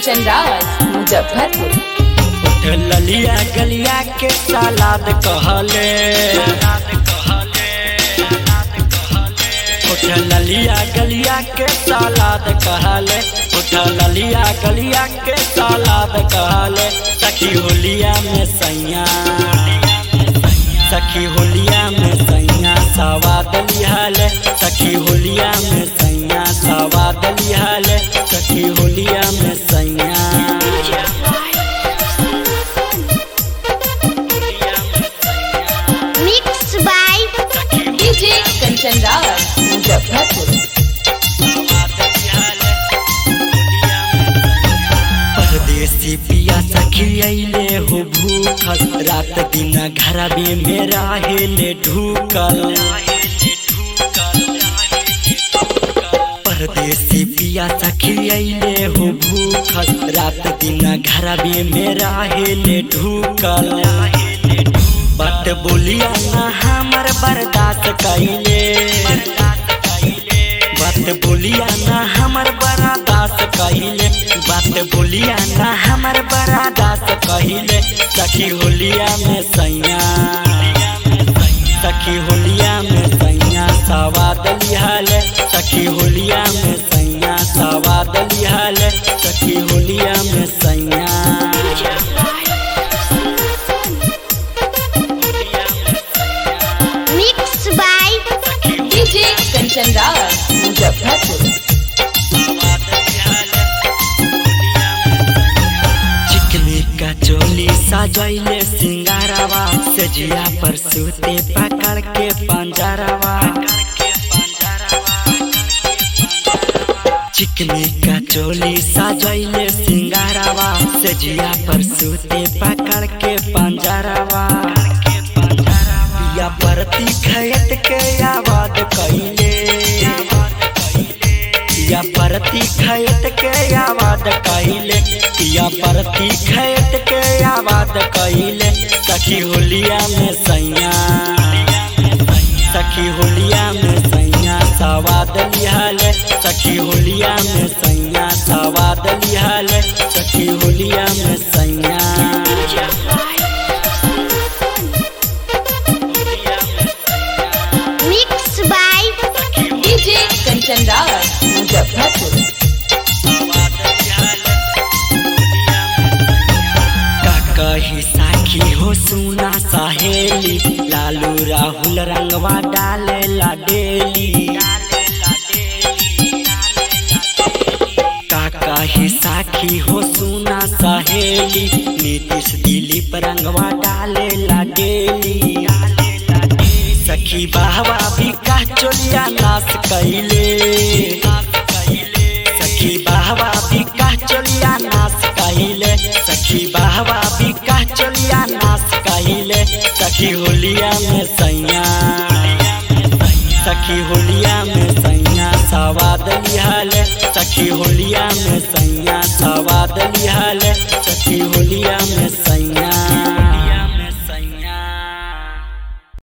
कंचन राज मुजफ्फरपुर ललिया गलिया के सलाद कहले उठ ललिया गलिया के सलाद कहले उठ ललिया गलिया के सलाद कहले सखी होलिया में सैया सखी होलिया में सैया सवाद लिहले सखी होलिया में सैया सवाद लिहले सखी होलिया में सैया Mixed by DJ Kanchan Raj Muzaffarpur परदेसी पिया सखी अइले हो भूखल रात दिन घरबे में रहेले ढूकल परदेसी पिया सखी अइले हो भूखल रात दिन घरबे में रहेले ढूकल बात बोलिया ना हमर बर्दाश्त कैले बात बोलिया ना हमर बड़ा दास कहिले बात बोलिया ना हमर बड़ा दास कहिले सखी होलिया में सैया सखी होलिया में सैया सवाद लिहले सखी होलिया में सैया सवाद लिहले सखी होलिया में सैया Mixed by DJ Kanchan Raj Muzaffarpur चिकनी का चोली सजैले सिंगारवा सजिया पर सूते पकड़ के पंजरवा चिकनी का चोली सजैले सिंगारवा सजिया पर सूते पकड़ के पंजरवा पिया परती खयत के आवाज कैले पिया परती खैत के आवाज कहिले पिया परती खैत के आवाज कहिले सखी होलिया में सैया सखी होलिया में सैया सवाद लिहले सखी होलिया में सैया सवाद लिहले सखी होलिया में सैया Mixed by DJ Kanchan Raj Muzaffarpur का कही साखी हो सुना सहेली लालू राहुल रंगवा डाले ला डेली का कही साखी हो सुना सहेली नीतीश दिलीप रंगवा डाले ला डेली सखी बाबा भी का चोलिया नाश कैले सखी बाबा भी का चोलिया नाश कहिले सखी बाबा भी का चोलिया नाश कहिले सखी होलिया में सैया सखी होलिया में सैया सवाद लिहले सखी होलिया में सैया सवाद लिहले सखी होलिया में सैया